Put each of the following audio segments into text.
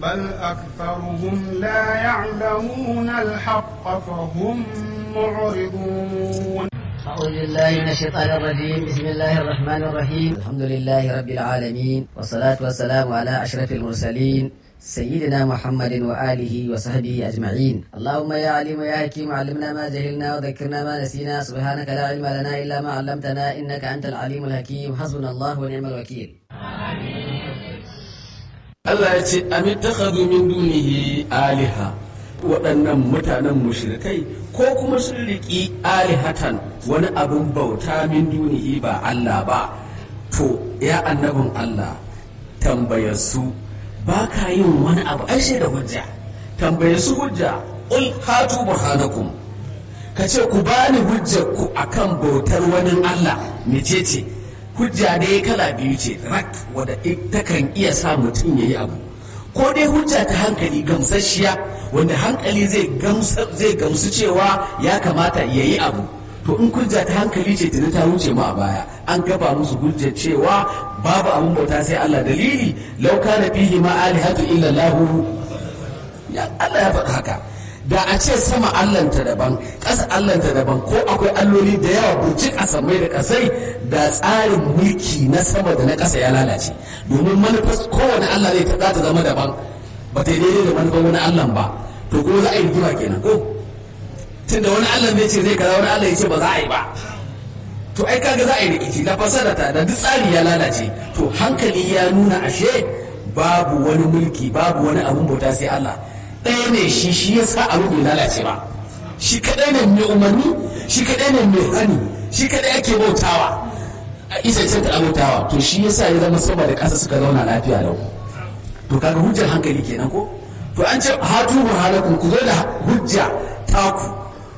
بل أكثرهم لا يعلمون الحق فهم معرضون أعوذ بالله من الشيطان الرجيم بسم الله الرحمن الرحيم الحمد لله رب العالمين والصلاة والسلام على أشرف المرسلين سيدنا محمد وآله وصحبه أجمعين اللهم يا عليم يا حكيم علمنا ما جهلنا وذكرنا ما نسينا سبحانك لا علم لنا إلا ما علمتنا إنك أنت العليم الحكيم حسبنا الله ونعم الوكيل Allah ya ce amittakhadhu min dunihi aliha waɗannan mutanen mushrikai ko kuma sun riƙi alihatan wani abin bauta min dunihi ba Allah ba to ya annabin Allah tambayar su ba ka yin wani abu ai sai da hujja tambayar su hujja ul hatu burhanakum ka ce ku bani hujjar ku akan bautar wani Allah mecece hujja dai kala biyu ce rak wadda ita kan iya sa mutum ya yi abu ko dai hujja ta hankali gamsasshiya wanda hankali zai gamsu cewa ya kamata ya yi abu to in hujja ta hankali ce tuni ta wuce mu a baya an gaba musu hujjar cewa babu abun bauta sai Allah dalili law kana fihi ma alihatu illa Allah ya Allah ya faɗi haka da a ce sama allanta daban ƙasa allanta daban ko akwai alloli da yawa burjik a samai da ƙasai da tsarin mulki na sama da na ƙasa ya lalace domin manufar kowane allah zai ta ta zama daban ba ta daidai da manufar wani allah ba to kuma za a yi rigima kenan ko tunda wani allah zai ce zai kaza wani allah ya ce ba za a yi ba to ai kaga za a yi rikici na fasara ta da duk tsari ya lalace to hankali ya nuna ashe babu wani mulki babu wani abun bauta sai allah ɗaya ne shi shi ya sa abu bai lalace ba shi kaɗai ne mai umarni shi kaɗai ne mai hani shi kaɗai ake bautawa a isa ta bautawa to shi ya sa ya zama sama da ƙasa suka zauna lafiya lau to kaga hujjar hankali kenan ko to an ce hatu burhanakum ku zo da hujja taku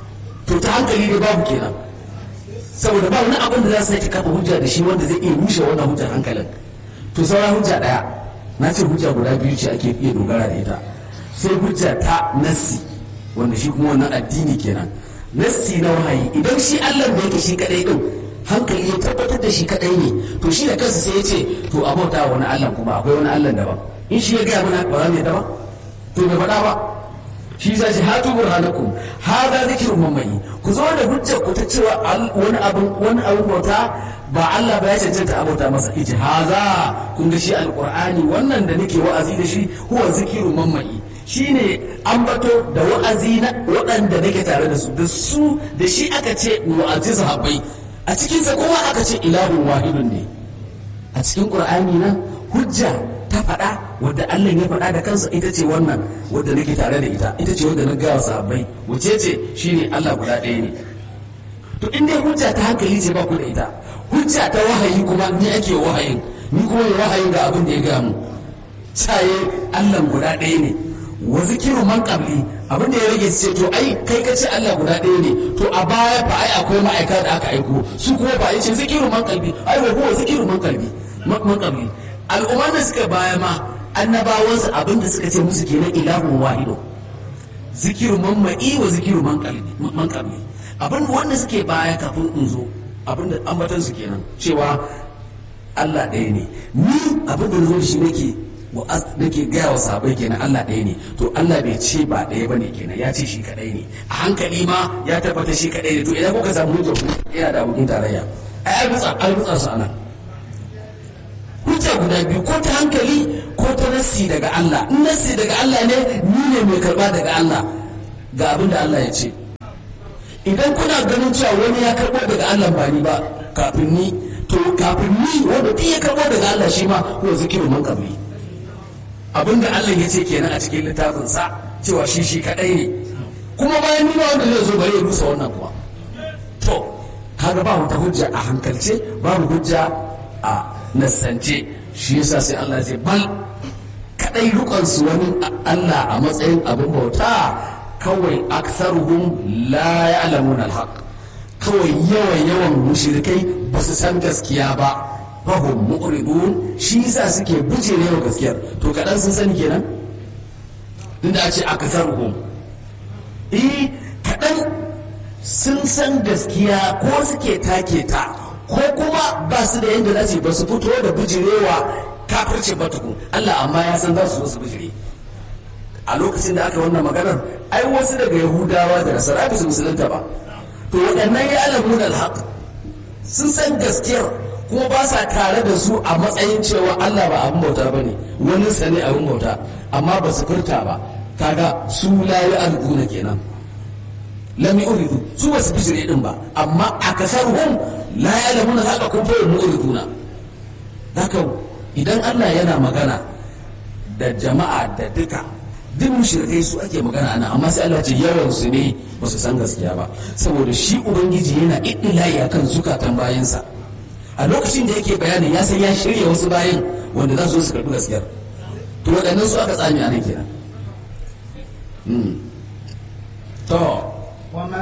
to ta hankali ne babu kenan saboda ba wani abin da za su sake kafa hujja da shi wanda zai iya rushe wannan hujjar hankalin to sauran hujja ɗaya na ce hujja guda biyu ce ake iya dogara da ita sai hujja ta nassi wanda shi kuma wannan addini kenan nassi na wahayi idan shi Allah da yake shi kadai din hankali ya tabbatar da shi kadai ne to shi da kansa sai ya ce to a bauta wani Allah kuma akwai wani Allah daban in shi ya gaya mana ba za mu yadda ba to bai faɗa ba shi za shi hatu burhanakum hada zikrun mamayi ku zo da hujjar ku ta cewa wani abin wani abin bauta ba Allah ba ya cancanta a bauta masa iji haza kun ga shi alqur'ani wannan da nake wa'azi da shi huwa zikrun mamayi shine ambato da wa'azi na waɗanda nake tare da su da su da shi aka ce wa'azi sahabbai a cikin sa kuma aka ce ilahun wahidun ne a cikin qur'ani nan hujja ta faɗa wadda Allah ya faɗa da kansa ita ce wannan wadda nake tare da ita ita ce wadda na gawa sahabbai wace ce shine Allah guda ɗaya ne to in dai hujja ta hankali ce ba ku da ita hujja ta wahayi kuma ni ake wahayin ni kuma wahayin ga abin da ya gaya mu caye Allah guda ɗaya ne wa zikiru man qabli abin da ya rage su ce to ai kai ka ce Allah guda ɗaya ne to a baya fa ai akwai ma'aika da aka aiko su kuma ba ya ce zikiru man qalbi ai wa huwa zikiru man qalbi man qabli al'umma da suka baya ma annabawansu abin da suka ce musu kenan ilahun wahido zikiru man ma'i wa zikiru man qalbi man qabli abin wanda suke baya kafin in zo abin da ambatan su kenan cewa Allah ɗaya ne ni abin da na zo da shi nake wa nake gaya wa sabai kenan Allah ɗaya ne to Allah bai ce ba ɗaya bane kenan ya ce shi kadai ne a hankali ma ya tabbata shi kadai ne to idan kuka samu hujja ku yana da abokin tarayya ai ai butsa ai butsa su anan hujja guda biyu ko ta hankali ko ta nassi daga Allah in nassi daga Allah ne ni ne mai karba daga Allah ga abin da Allah ya ce idan kuna ganin cewa wani ya karbo daga Allah ba ni ba kafin ni to kafin ni wanda duk ya karbo daga Allah shi ma ko zikiru man kabli abinda Allah ya ce kenan a cikin littafinsa cewa shi shi kadai ne kuma bayan nuna wanda zai zo bari ya rusa wannan kuma to kaga ba wata hujja a hankalce babu hujja a nassance shi yasa sai Allah ce bal kadai rukun su wani Allah a matsayin abin bauta kawai aksaruhum la ya'lamuna alhaq kawai yawan yawan mushrikai ba su san gaskiya ba fahim mu'ridun shi yasa suke bujere wa gaskiyar to kadan sun sani kenan inda a ce akatharuhum eh kadan sun san gaskiya ko suke take ta ko kuma ba su da yadda za su ba su fito da bujirewa kafirce ba tukun Allah amma ya san za su zo su bijire a lokacin da aka wannan maganar ai wasu daga yahudawa da nasara ba su musulunta ba to waɗannan ya alamu da alhaq sun san gaskiyar kuma ba sa tare da su a matsayin cewa Allah ba abin bauta ba ne wani sa ne abin bauta amma ba su furta ba kaga su la yu'alquna kenan lam yuridu su ba su bijire din ba amma akasaruhum la ya'lamuna haka kun fa yuriduna haka idan Allah yana magana da jama'a da duka duk mushrikai su ake magana ana amma sai Allah ce yawan su ne ba su san gaskiya ba saboda shi ubangiji yana iddilayi akan zukatan bayansa a lokacin da yake bayani ya san ya shirya wasu bayan wanda za su zo su karɓi gaskiyar to waɗannan su aka tsami a nan kenan to وما